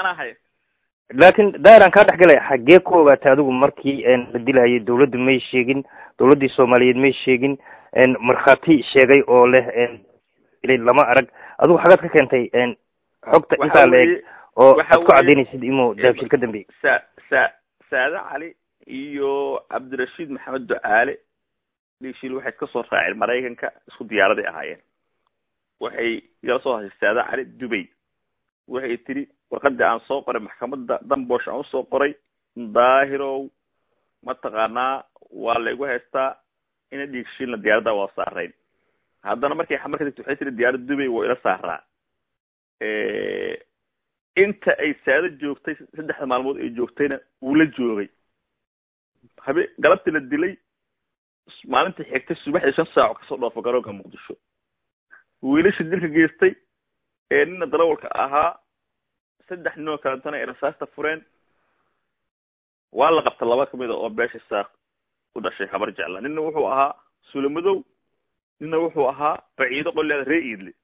lakin daahir aan kaa dhex galay xaggee ku ogaatay adigu markii la dilahayay dawladdu may sheegin dawladdii soomaaliyeed may sheegin markhaati sheegay oo leh lama arag adigu xagaad ka keentay xogta intaa la eg oo aad ku cadaynaysid inuu dahabshil ka dambeeyey sa sa saade cali iyo cabdirashiid maxamed ducaale dhiishil waxay iska soo raaceen maraykanka isku diyaaraday ahaayeen waxay igala soo hashay saade cali dubay waxay tidhi warqadii aan soo qoray maxkamadda dambosh aan usoo qoray daahirow mataqaanaa waa la igu haystaa ina dhiigshiilna diyaaradda waa saarayn haddana markay xamar ka degto waxay tihi diyaaradda dubay waa ila saaraa inta ay saado joogtay saddexda maalmood ay joogtayna wuu la joogay habe galabtii la dilay maalintii xigtay subaxdii shan saaco kasoo dhoofo garoonka muqdisho wiilashii dilka geystay ee nina darawalka ahaa saddex ninoo kalentana ay rasaasta fureen waa la qabta laba kamid a oo beesha saaq u dhashay habar jecla nina wuxuu ahaa sulamadow nina wuxuu ahaa baciido qolleeda ree iidle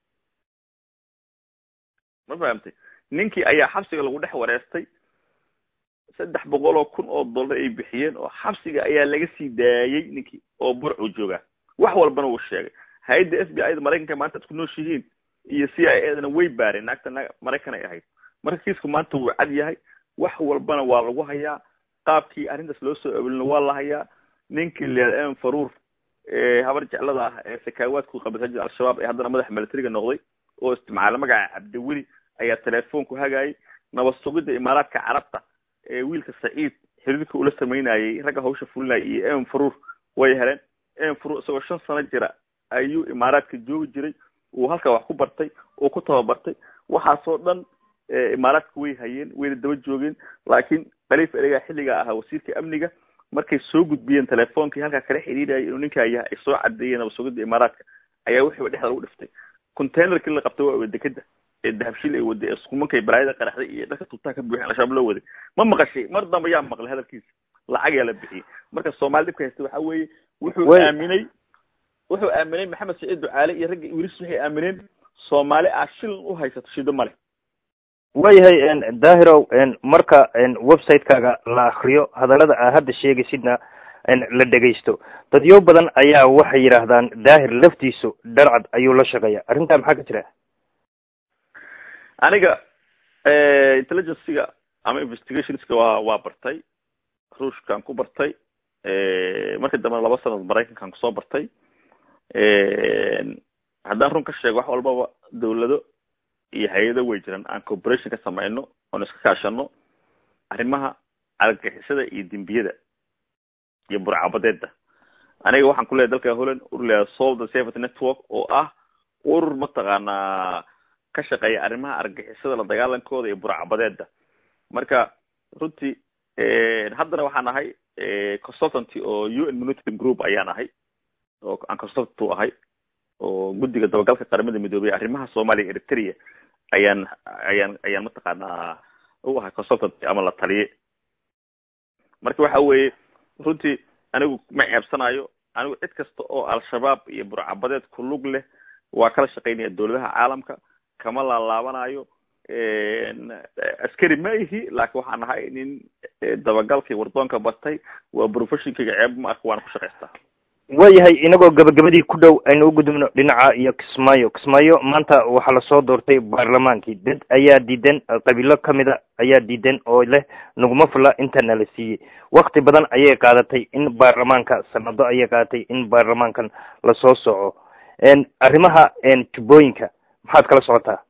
ma fahamtay ninkii ayaa xabsiga lagu dhex wareestay saddex boqol oo kun oo dollar ay bixiyeen oo xabsiga ayaa laga sii daayey ninkii oo burcuu joogaa wax walbana wuu sheegay hay-adda f b i da maraykanka maanta ad ku nooshihiin iyo c i a dana way baareen naagta na maraykan ay ahayd marka kiisku maanta wuu cad yahay wax walbana waa lagu hayaa qaabkii arrintaas loo soo awelina waa la hayaa ninkii leeda m faruur habar jeclada ah ee sakaawaadku qabasajid al-shabaab ee haddana madaxa militariga noqday oo isticmaala magaca cabdiweli ayaa telefoonku hagaayay nabad sugidda imaaraadka carabta ee wiilka saciid xiriirka ula samaynayay ragga hawsha fulinaya iyo m faruur way heleen m faruur isagoo shan sano jira ayuu imaaraadka joogi jiray uu halkaa wax ku bartay oo ku tababartay waxaasoo dhan imaaraadka way hayeen wayna daba joogeen laakiin khaliif eregaa xilligaa ahaa wasiirka amniga markay soo gudbiyeen telefoonkii halkaa kala xidhiidhayay inuu ninkaa yahay ay soo cadeeyeen nabad sugidda imaaraadka ayaa wixiiba dhexda lagu dhiftay containerkii la qabtay waa dekeda ee dahabshil ay waday ee sukumankay balaayada qaraxday iyo dharka tubtaha ka buuxin al-shabaab loo waday ma maqashay mar dambe yaa maqlay hadalkiisa lacag yaa la bixiyey marka soomaali dhibka haysta waxa weeye wuxuu aaminay wuxuu aaminay maxamed saciid ducaale iyo ragga wiilis waxay aamineen soomaali aa shilin u haysato shido male waayahay daahirow marka website-kaaga la akriyo hadallada aa hadda sheegaysidna la dhegaysto dadyo badan ayaa waxay yidhaahdaan daahir laftiisu dharcad ayuu la shaqeeya arrintaa maxaa ka jira aniga intelligencyga ama investigationska waa waa bartay ruushkaan ku bartay markii dambena laba sanad maraykankaan kusoo bartay haddaan run ka sheego wax walbaba dawlado iyo hay-ado way jiraan aan cooperation ka samayno oon iska kaashano arrimaha argagixisada iyo dembiyada iyo burcabadeeda aniga waxaan ku leeyahy dalka holland urur leeyahay solve the safety network oo ah urur mataqaanaa ka shaqeeya arrimaha argagixisada la dagaalankooda iyo burcabadeeda marka runtii haddana waxaan ahay consultanty oo u n monitoring group ayaan ahay oo aan consultant u ahay oo guddiga dabagalka qaramada midoobey arrimaha soomaaliya eritrea ayaan ayaan ayaan mataqaanaa u ahay consultanty ama la taliye marka waxa weeye runtii anigu ma ceebsanayo anigu cid kasta oo al-shabaab iyo burcabadeed ku lug leh waa kala shaqaynaya dawladaha caalamka kama laalaabanayo askari ma ihi laakiin waxaan ahay nin dabagalkii wardoonka batay waa professionkayga ceeb ma arka waana ku shaqaystaa waayahay inagoo gabagabadii ku dhow aynu u gudubno dhinaca iyo kismaayo kismaayo maanta waxaa lasoo doortay baarlamaankii dad ayaa diidan qabiilo kamida ayaa diidan oo leh naguma fula intana la siiyey wakti badan ayay qaadatay in baarlamaanka sanado ayay qaadatay in baarlamaankan lasoo soco arrimaha jubbooyinka maxaad kala socotaa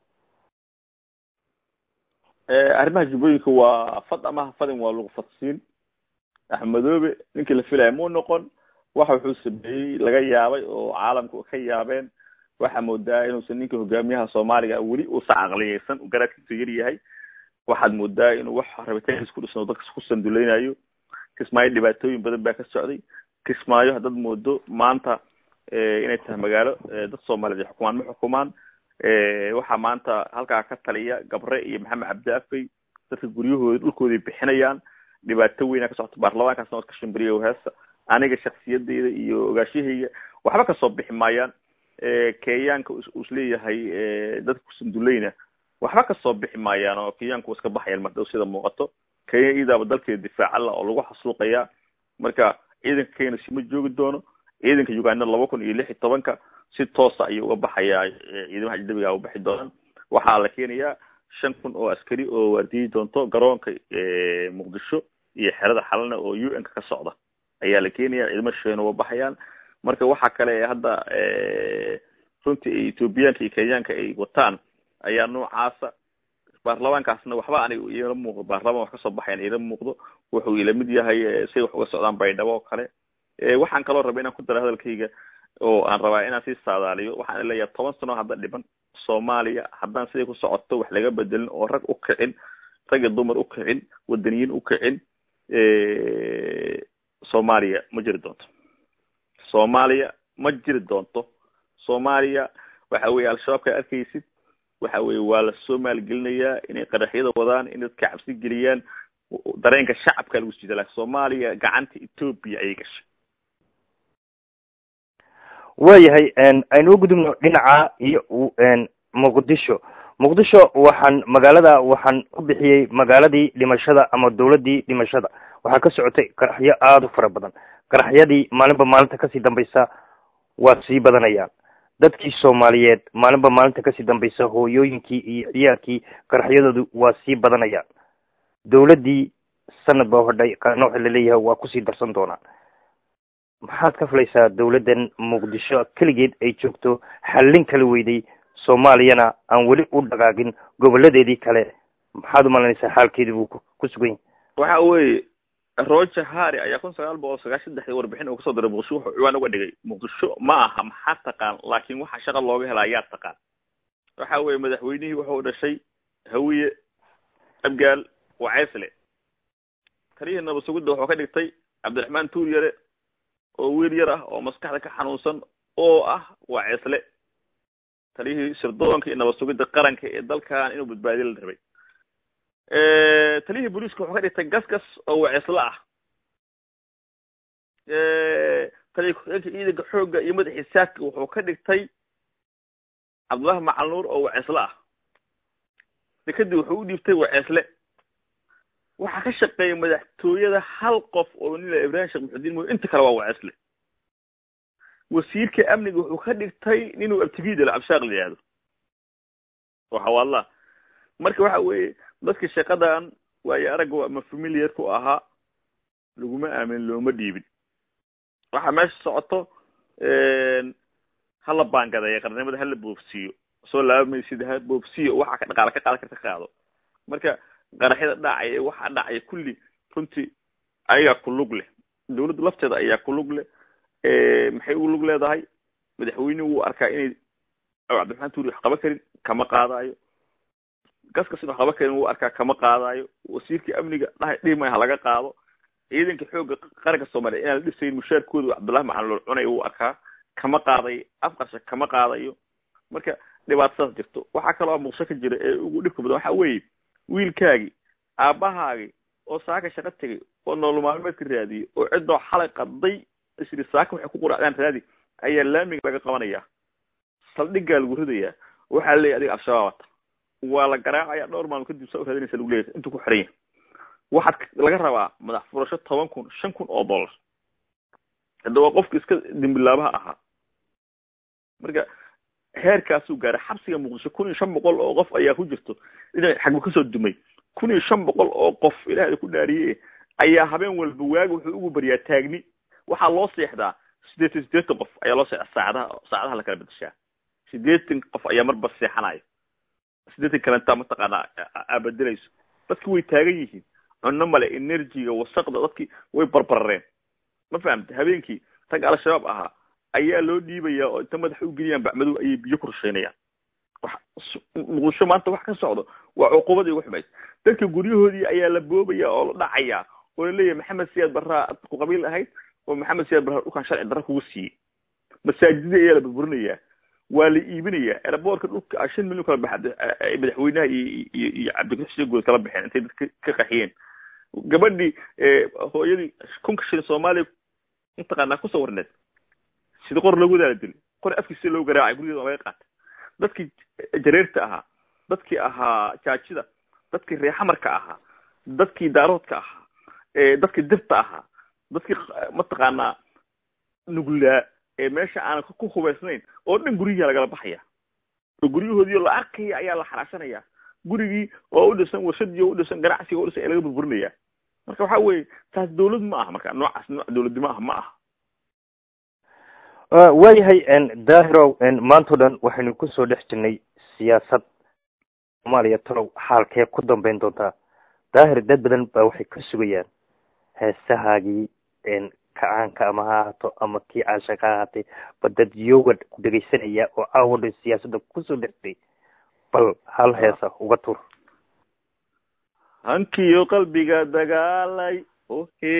arrimaha jubbooyinka waa fad amaha fadin waa lagu fadsiin axmedoobe ninkii la filaya muu noqon waxa wuxuu sameeyey laga yaabay oo caalamku ka yaabeen waxaa moodaa inuusan ninka hogaamiyaha soomaaliga weli uusan caqliyeysan garaadkiisu yar yahay waxaad moodaa inuu wax rabitaankiis ku dhisno dadkas ku sanduleynayo kismaayo dhibaatooyin badan baa ka socday kismaayo haddaad moodo maanta inay tahay magaalo dad soomaaliyeed ay xukumaan ma xukumaan waxaa maanta halkaa ka taliya gabre iyo maxamed cabdi afey dadka guryahooda dhulkooday bixinayaan dhibaato weyna ka socota baarlamaankaasna waad ka shimbiriya heesa aniga shaksiyadeyda iyo ogaashahayga waxba kasoo bixi maayaan kenyaanka uu isleeyahay dadka kusanduleyna waxba kasoo bixi maayaan oo kenyaanku iska baxayaan mardhow sida muuqato kenya iidaaba dalkeeda difaacala oo lagu xasuuqayaa marka ciidanka kenya sima joogi doono ciidanka uganda laba kun iyo lix iyo tobanka si toosa ayuu uga baxayaa ciidamaha ajnabiga u baxi doonaan waxaa la keenayaa shan kun oo askari oo waardiyi doonto garoonka muqdisho iyo xerada xalana oo u n ka ka socda ayaa la keenaya ciidamo shisheena uga baxayaan marka waxa kale hadda runtii ethoobiyaanka iyo kenyaanka ay wataan ayaa noocaasa baarlamaankaasna waxba aniga iila muuqdo baarlamaan wax kasoo baxayan iila muuqdo wuxuu ila mid yahay say wax uga socdaan baydhabo oo kale waxaan kaloo rabay inaan ku daro hadalkayga oo aan rabaa inaan sii saadaaliyo waxaan leeyahay toban sano hadda dhiban soomaaliya haddaan siday ku socoto wax laga bedelin oo rag u kicin rag iyo dumar u kicin wadaniyiin u kicin soomaaliya ma jiri doonto soomaaliya ma jiri doonto soomaaliya waxa weeye al-shabaabka arkaysid waxa weye waa lasoo maalgelinayaa inay qaraxyada wadaan in dadka cabsi geliyaan dareenka shacabka lagu sida lakin soomaaliya gacanta ethoopia ayay gashay waayahay aynu u gudubno dhinaca iyo muqdisho muqdisho waxaan magaalada waxaan u bixiyey magaaladii dhimashada ama dawladdii dhimashada waxaa ka socotay qaraxyo aada u fara badan qaraxyadii maalinba maalinta kasii dambaysa waa sii badanayaan dadkii soomaaliyeed maalinba maalinta kasii dambaysa hooyooyinkii iyo ciyaarkii qaraxyadoodu waa sii badanayaan dawladdii sanad baa hodhay qaarna waxa laleeyahay waa kusii darsan doonaan maxaad ka filaysaa dawladdan muqdisho keligeed ay joogto xallin kala weyday soomaaliyana aan weli u dhaqaaqin goboladeedii kale maxaad umalanaysaa xaalkeedii buu ku sugan yahay waxa weeye roger harry ayaa kun sagaal boqol sagaashan saddexdii warbixin uu kasoo diray muqdisho wuxuu ciwaan uga dhigay muqdisho ma aha maxaa taqaan laakiin waxa shaqa looga helaa yaa taqaan waxa weeye madaxweynihii wuxuu dhashay hawiye abgaal waceysle taliyihii nabasugudda wuxuu ka dhigtay cabdiraxmaan tuuryare oo wiil yar ah oo maskaxda ka xanuunsan oo ah waceysle taliyihii sirdoonka iyo nabad sugidda qaranka ee dalkan inuu badbaadiyo la rabay taliyihii booliiska wuxuu ka dhigtay gasgas oo wacisla ah taliya ku-xigeenka ciidanka xoogga iyo madaxii saadka wuxuu ka dhigtay cabdullahi macal nuur oo wacisle ah dekadii wuxuu u dhiibtay wacisle waxaa ka shaqeeya madaxtooyada hal qof oo nila ibrahim sheekh muxudiin mooy inta kale waa wacisle wasiirka amniga wuxuu ka dhigtay ninuu abtigidala abshaaq la yihahdo oo xawaallah marka waxa weeye dadka shaqadan waayo aragga ama familiar ku ahaa laguma aamin looma dhiibin waxaa meesha socoto hala baangadeeya qarnimada hala boofsiiyo soo laabamaysid ha boofsiyo waxa ka dhaqaala ka qaadan karta ka qaado marka qaraxyada dhacaya waxa dhacaya kulli runtii ayagaa ku lug leh dawladda lafteeda ayaa ku lug leh maxay ugu lug leedahay madaxweynuhu wuu arkaa inay cabdiraxmaan tuuri wax qaban karin kama qaadaayo gaskas in wax qaban karin wuu arkaa kama qaadaayo wasiirkii amniga dhahay dhihmay ha laga qaado ciidanka xoogga qaranka soomaaliya inaan la dhisayn mushaarkooda cabdullahi macallool cunay wuu arkaa kama qaadayo afqarsha kama qaadayo marka dhibaatadaas jirto waxaa kaloo muqsho ka jira ee ugu dhibka badan waxa weeye wiilkaagii aabbahaagii oo saaka shaqo tegay oo nolol maalmeedka raadiyey oo ciddoo xalay qaday isri saaka waxay ku quracdaan raadi ayaa laamiga laga qabanaya saldhiggaa lagu ridayaa waxaa leeyahy adiga al-shabaab ata waa la garaacaya dhowr maalmo kadib saa u raadinaysa lagu leeyahy intuu ku xiran yahay waxaad laga rabaa madax furasho toban kun shan kun oo dollar hadda waa qofka iska dimbilaabaha ahaa marka heerkaasuu gaaray xabsiga muqdisho kun iyo shan boqol oo qof ayaa ku jirto dhinac xagba kasoo dumay kun iyo shan boqol oo qof ilaahay ku dhaariye ayaa habeen walba waagi wuxuu ugu baryaa taagni waxaa loo seexdaa sideetan sideetan qof ayaa loo seexdaa saacadaha saacadaha la kala bedeshaa sideetan qof ayaa marba seexanaya sideetan kalenta mataqaanaa aabedelayso dadki way taagan yihiin cunno male energyga wasaqda dadki way barbarareen ma fahamta habeenkii tag al-shabaab ahaa ayaa loo dhiibayaa oo inta madaxa u geliyaan bacmadow ayay biyo ku rusheynayaan muqdisho maanta wax ka socdo waa cuqubadii ugu xumayd dadka guryahoodii ayaa la boobaya oo la dhacayaa oo la leeyahay maxamed siyaad barraa ku qabiil ahayd oo maxamed siyaad barraa dhulkan sharci darra kugu siiyey masaajidii ayaa la burburinayaa waa la iibinayaa eraboorka dhulka shan milyan kala baxa madaxweynaha iyo iyo iyo cabdikuri xuseen guud kala baxeen intay dadka ka qaxiyeen gabadhii hooyadii kunka shilin soomaaliya mataqaanaa kusoo warneed sida qor loogu wadaala dili qor afkiisa loo garaacay gurigeeda waa laga qaatay dadkii jareerta ahaa dadkii ahaa jaajida dadkii reexamarka ahaa dadkii daaroodka ahaa dadkii dirta ahaa dadkii mataqaanaa nuglaa ee meesha aanan ku hubaysnayn oo dhan guryihi lagala baxaya oo guryahoodii la arkaya ayaa la xaraashanaya gurigii oo u dhisan warshadii oo u dhisan ganacsiga o dhisan ee laga burburinaya marka waxa weeye taas dawlad ma aha marka noocaas nooc dawladdi ma aha ma aha waayahay dahirow maantao dhan waxaynu kusoo dhex jirnay siyaasad soomaaliya talow xaalkee ku dambeyn doontaa daahir dad badan baa waxay ka sugayaan heesahaagii kacaanka ama ha ahaato ama kii caashaq ha ahaatay ba dad yoga ku dhegaysanaya oo caawa dhan siyaasadda kusoo dhextay bal hal heesa uga tur hankiyo qalbiga dagaalay ohe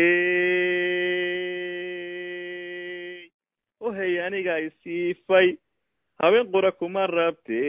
ohey aniga isiifay habeen qura kuma rabte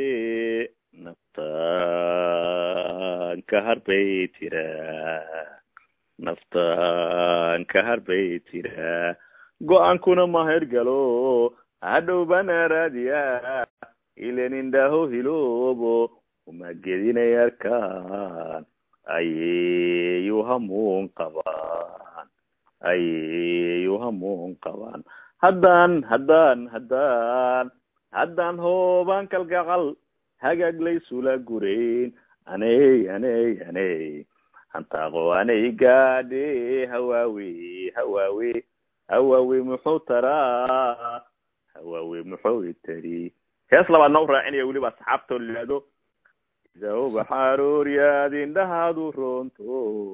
naftaan ka harbay tiraa naftaan ka harbay tiraa go-aankuna mahergalo hadhow bana raadiya ilen indhaho hiloobo uma gedinay arkaan ayeyu hamuun qabaan ayeyu hamuun qabaan haddaan haddaan haddaan haddaan hoobaan kalgacal hagaaglaysula gurayn aney aney aney hantaaqo anay gaadhe hawaawe hawaawe hawaawe muxuu taraa hawaawe muxuu itari hees labaad noo raacinaya weliba asxaabtoo layihahdo idaobaxarooryaad indhahaadu roonto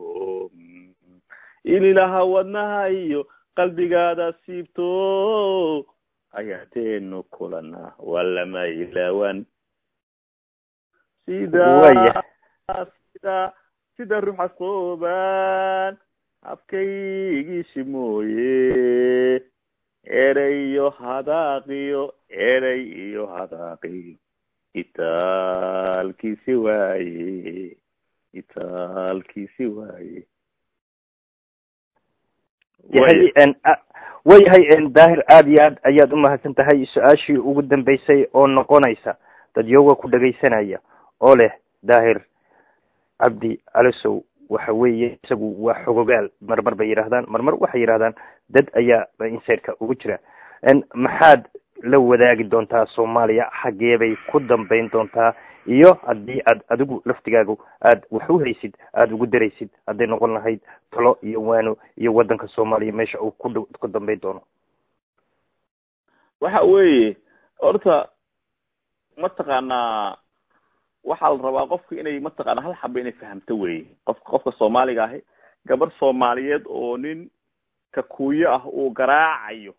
ililaha wadnaha iyo qalbigaada siibto ayaateenu kulana waa lama ilaawan sida sida sida ruuxa sooban habkaygiisi mooye erey iyo hadaaqiyo erey iyo hadaaqiyo itaalkiisi waaye itaalkiisi waaye yahay wayahay daahir aada iyo aad ayaad umahadsan tahay su-aashii ugu dambeysay oo noqonaysa dadyoga ku dhegaysanaya oo leh daahir cabdi calisow waxa weeye isagu waa xogogaal marmar bay yidhahdaan marmar waxay yidhahdaan dad ayaa insaidka ugu jira maxaad la wadaagi doontaa soomaaliya xaggee bay ku dambeyn doontaa iyo haddii aad adigu laftigaagu aad wax u haysid aada ugu daraysid hadday noqon lahayd talo iyo waano iyo waddanka soomaaliya meesha uu ku ku dambeyn doono waxa weeye horta mataqaanaa waxaa la rabaa qofka inay mataqaana hal xaba inay fahamto weye qofka qofka soomaaliga ahi gabar soomaaliyeed oo nin kakuuyo ah uu garaacayo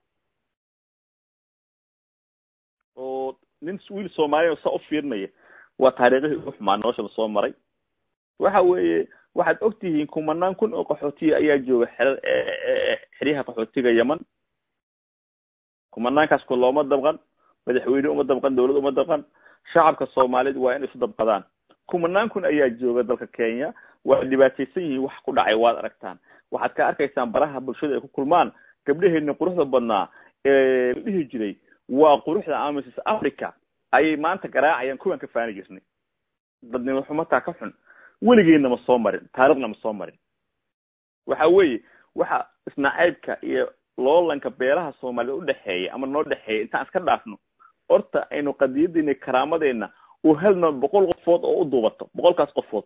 oo nin wiil soomaaliya saa u fiirinaya waa taariikhihii ugu xumaa nolosha lasoo maray waxa weeye waxaad og tihiin kumanaan kun oo qaxootiya ayaa jooga xerar xeryaha qaxootiga yeman kumanaankaas ku looma dabqan madaxweyne uma dabqan dawlad uma dabqan shacabka soomaaliyeed waa inay isu dabqadaan kumanaan kun ayaa jooga dalka kenya waa dhibaataysan yihiin wax ku dhacay waad aragtaan waxaad ka arkaysaan baraha bulshada ay ku kulmaan gabdhaheena quruxda badnaa ee la dhihi jiray waa quruxda amisis africa ayay maanta garaacayaan kuwaan ka faani jirnay dadnimo xumataa ka xun weligeedna ma soo marin taarikhna ma soo marin waxa weeye waxa isnacaybka iyo loolanka beelaha soomaaliyed udhexeeya ama noo dhexeeya intaan iska dhaafno horta aynu qadiyadeena karaamadeenna uu helno boqol qofood oo u duubato boqolkaas qofood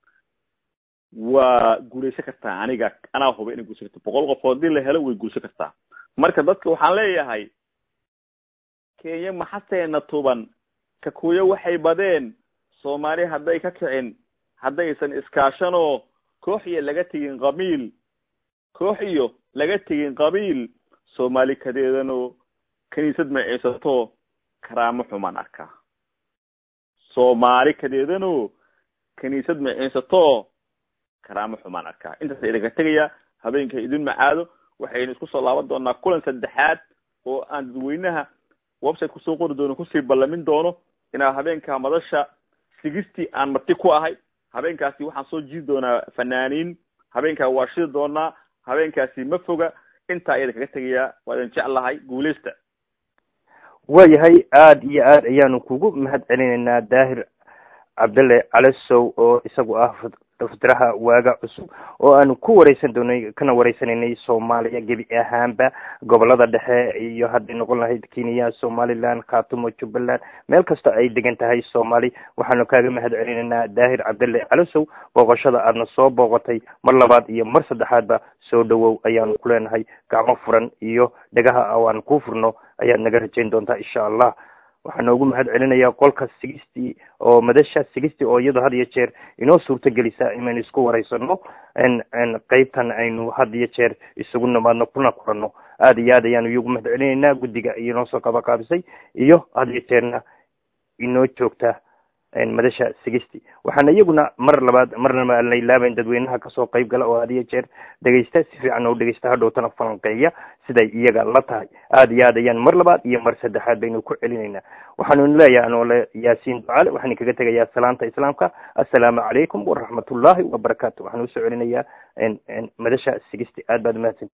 waa guulaysan kartaa aniga anaa huba inay guulaysan karto boqol qofood hadii la helo way guulaysan kartaa marka dadka waxaan leeyahay kenya maxaseena tuban kakuyo waxay badeen soomaali hadday ka kicin haddaysan iskaashanoo koox iyo laga tegin qabiil koox iyo laga tegin qabiil soomaali kadeedanoo kiniisad maciisato karaamo xumaan arkaa soomaali kadeedanoo kiniisad maciisato karaamo xumaan arkaa intaasa idinka tegaya habeenka idin macaado waxaynu isku soo laaban doonaa kulan saddexaad oo aan dadweynaha website kusoo qori doono kusii ballamin doono inaa habeenka madasha sigistii aan marti ku ahay habeenkaasi waxaan soo jiidi doonaa fanaaniin habeenkaa waa shidi doonaa habeenkaasi ma foga intaa ayada kaga tegayaa waa idin jeclahay guuleysta waayahay aada iyo aad ayaanu kugu mahad celinaynaa daahir cabdalle calisow oo isagu ah fitiraha waaga cusub oo aanu ku wareysan doonay kana wareysanaynay soomaaliya gebi ahaanba gobolada dhexe iyo hadday noqon lahayd kenya somaliland khatumo jubbaland meel kasta ay degan tahay soomaali waxaanu kaaga mahad celinaynaa daahir cabdalle calisow booqashada aadna soo booqatay mar labaad iyo mar saddexaadba soo dhawow ayaanu ku leenahay gacmo furan iyo dhegaha oo aan ku furno ayaad naga rajayn doontaa insha allah waxaa noogu mahad celinayaa qolka sigistii oo madasha sigistii oo iyadoo had iyo jeer inoo suurto gelisa inaynu isku wareysano qeybtan aynu had iyo jeer isugu nimaadno kuna kuranno aada iyo aad ayaanu iyagu mahad celinaynaa guddiga inoo soo qabaqaabisay iyo had iyo jeerna inoo joogta madasha sigisti waxaana iyaguna mar labaad marnaba aan la ilaabayn dadweynaha kasoo qayb gala oo had iyo jeer dhegaysta si fiican oo dhegaysta hadhowtana falanqeeya siday iyaga la tahay aada iyo aad ayaan mar labaad iyo mar saddexaad baynu ku celinaynaa waxaanu leeyahay anoole yaasiin ducaale waxaan kaga tegayaa salaanta islaamka assalaamu calaykum waraxmatullahi wabarakaatu waxaan usoo celinayaa madasha sigisti aad baad umahadsan